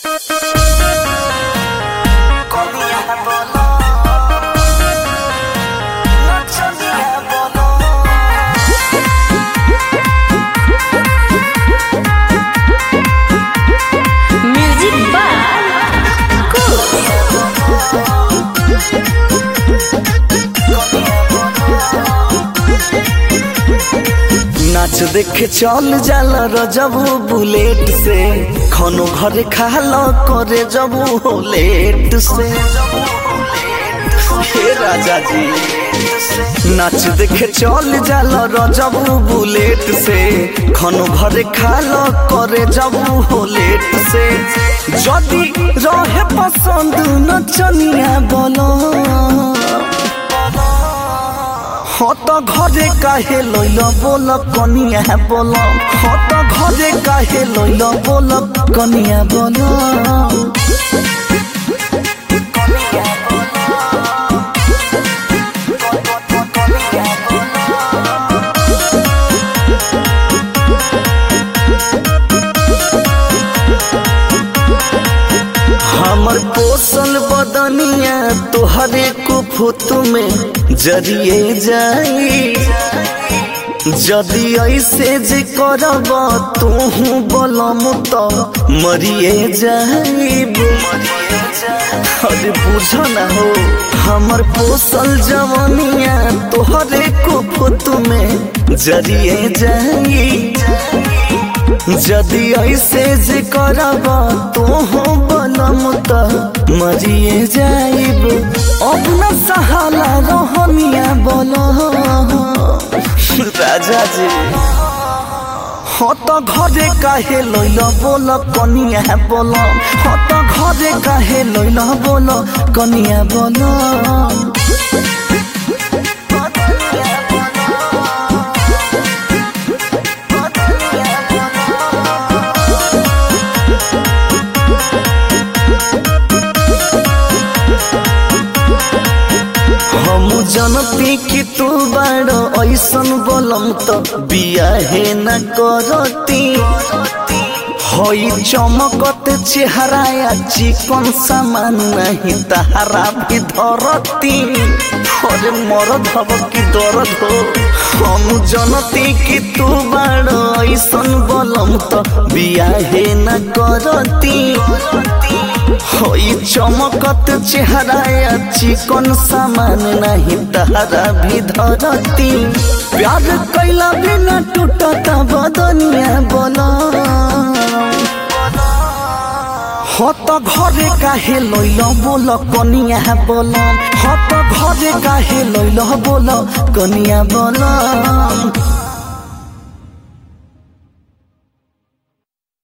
music by नाच देखे चल जाला रजबू बुलेट से खनो घरे खालो करे जबू हो लेट से हे राजा जी नाच देखे चल जाला रजबू बुलेट से खनो घरे खालो करे जबू हो लेट से जदी रहे पसंद नचनिया बोलो हाँ तो घरे काहे लैल बोल कनिया बोल हाँ तो घरे काहे लैल बोल कनिया बोल हमर पोसल बदनिया तोहरे कुफुत में जरिए जाई जदि ऐसे जे करब तूहू बलम तो मरिए जाइब अरे बुझ न हो हमर पोसल जवनिया तोहरे कुफुत में जरिए जाई जदि ऐसे जे करब तोहू बलम त मरिए जाइब अब न सहाला रहनिया बोल राजा जी हाँ तो घरे काहे लैल बोल कनिया बोल हाँ तो घरे काहे लैल बोल कनिया बोल हम जनती कि तू बाड़ो ऐसन बोलम तो बियाहे न करती हई चमकत चेहरा या चिकन सामान नहीं तहारा भी धरती अरे मरद हब कि दर्द हो हम जनती कि तू बाड़ो ऐसन बोलम तो बियाहे न करती होई चमकत चेहरा या चिकन सामान नहीं तहरा भी धरती प्यार कैला बिना टूटता बदनिया बोला हो तो घरे काहे लैल बोल कनिया बोल हो तो घरे काहे लैल बोल कनिया बोल